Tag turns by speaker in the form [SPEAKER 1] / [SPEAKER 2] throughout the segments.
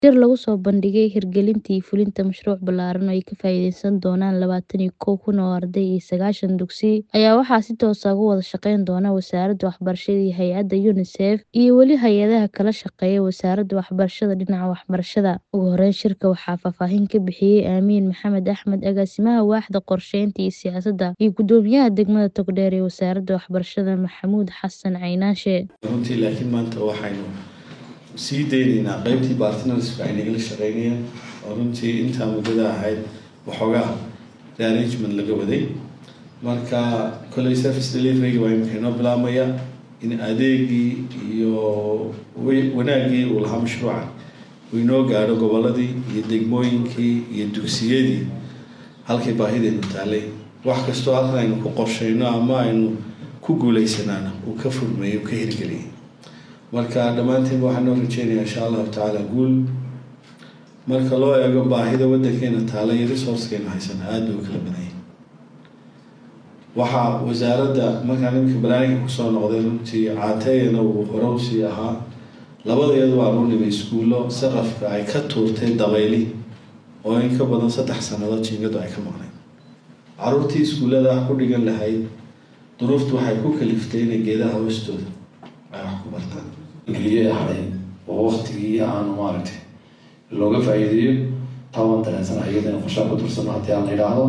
[SPEAKER 1] Shir lagu soo bandhigay hirgelinta iyo fulinta mashruuc ballaaran oo ay ka faa'iideysan doonaan labatan iyo kow kun oo arday iyo sagaashan dugsi ayaa waxaa si toos ah uga wada shaqeyn doona Wasaaradda Waxbarashada iyo hay'adda UNICEF iyo weli hay'adaha kala shaqeeya Wasaaradda Waxbarashada dhinaca waxbarashada. Ugu horeyn, shirka waxaa faahfaahin ka bixiyay Amiin Maxamed Axmed, Agaasimaha Waaxda Qorsheynta iyo Siyaasadda, iyo Guddoomiyaha Degmada Togdheer ee Wasaaradda Waxbarashada Maxamuud Xasan Caynaashe.
[SPEAKER 2] runtii laakiin maanta waxaynu sii daynaynaa qaybtii partnerska ay nagala shaqeynayaan oo runtii intaa muddada ahayd waxoogaa arrangement laga waday marka kolley service deliveryga waa imika inoo bilaabmaya in adeegii iyo wanaaggii uu lahaa mashruuca uu inoo gaadho gobolladii iyo degmooyinkii iyo dugsiyadii halkay baahideenu taalay wax kastoo halkan aynu ku qorsheyno ama aynu ku guuleysanaana uu ka furmeeyey uu ka hirgeliyay marka dhammaantiin waxaan noo rajeynayaa insha allahu tacaala guul marka loo eego baahida waddankeena taala iyo resourcekeena haysana aada bay u kala badanyay waxaa wasaaradda markaan iminka barnaamijka kusoo noqday runtii caateeyana uu hore usii ahaa labada iyadu waa runimay iskuullo saqafka ay ka tuurtay dabayli oo in ka badan saddex sannadood jiingadu ay ka maqnayd caruurtii iskuullada wax ku dhigan lahayd duruuftu waxay ku kaliftay inay geedaha hoostooda ay wax ku bartaan
[SPEAKER 3] geliye haday oo waktigii aanu maaragtay looga faa'iideeyo taa waan dareensana iyada in qorshaa ku tursano haddii aan la yidhaahdo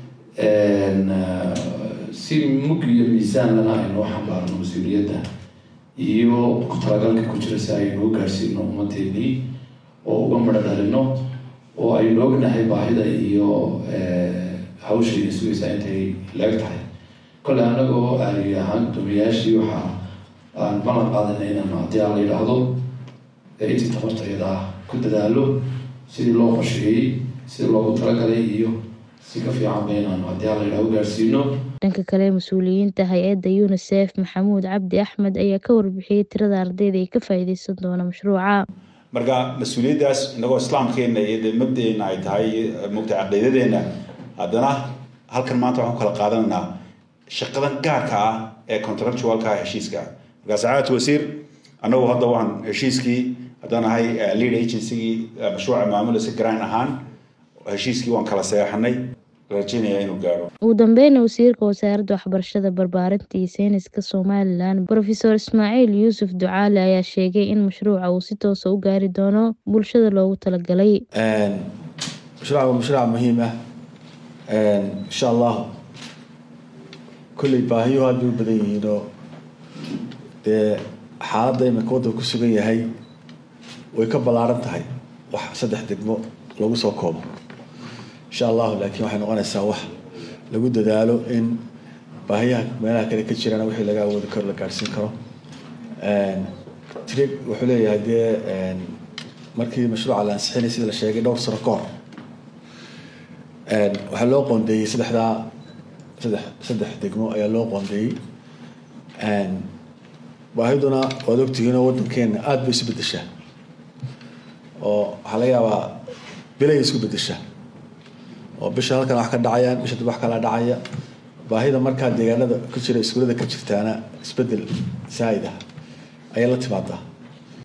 [SPEAKER 3] si mug iyo miisaanlana aynu u xambaarno mas-uuliyadda iyo talagalka ku jira si aynu u gaarsiino ummadeenii oo uga madho dhalino oo aynu ognahay baahida iyo hawshayna sugaysaa intay leeg tahay kolley anagoo aali ahaan guddoomiyayaashii waxaa aan ballan qaadanay inaan haddii aan la yidhaahdo intii tabartayada ku dadaalo sidii loo qorsheeyey sidii loogu talagalay iyo si ka fiican ba inaanu haddii aan la yidhahdo gaarsiino
[SPEAKER 1] dhanka kale mas-uuliyiinta hay-adda UNICEF Maxamuud Cabdi Axmed ayaa ka warbixiyey tirada ardayda ay ka faa'iideysan doona mashruuca
[SPEAKER 4] marka mas-uuliyaddaas inagoo islaamkeena iyo dee mabdeena ay tahay mugta caqiidadeenna haddana halkan maanta waxaan ku kala qaadanaynaa shaqadan gaarka ah ee contractualka ah heshiiska markaa sacaadatu wasiir annagu hadda waan heshiiskii haddaan ahay lead agencygii mashruuca maamulaysa garaan ahaan heshiiskii waan kala seexanay rajeynaya inuu gaaro
[SPEAKER 1] ugu dambeyna wasiirka wasaaradda waxbarashada barbaarinta iyo sayniska somalilan profesor ismaaciil yuusuf ducaale ayaa sheegay in mashruuca uu si toosa u gaari doono bulshada loogu talagalay
[SPEAKER 5] mashruuca waa mashruuc muhiim ah insha allahu kolley baahiyo aad bay u badan yihiin oo dee xaaladda imika waddanka ku sugan yahay way ka ballaaran tahay wax saddex degmo lagu soo koobo insha allahu laakiin waxay noqonaysaa wax lagu dadaalo in baahiyaha meelaha kale ka jirana wixii laga awoodi karo la gaadhsiin karo trig wuxuu leeyahay dee markii mashruuca la ansixinay sida la sheegay dhowr sano ka hor waxaa loo qoondeeyey saddexdaa saddex saddex degmo ayaa loo qoondeeyey baahiduna waad ogtihiinoo waddankeena aada bay isu bedeshaa oo waxaa laga yaabaa bilay isku bedeshaa oo bisha halkan wax ka dhacayaan bisha dib wax kala dhacaya baahida markaa deegaanada ku jira iskuulada ka jirtaana isbedel saa'id ah ayay la timaadaa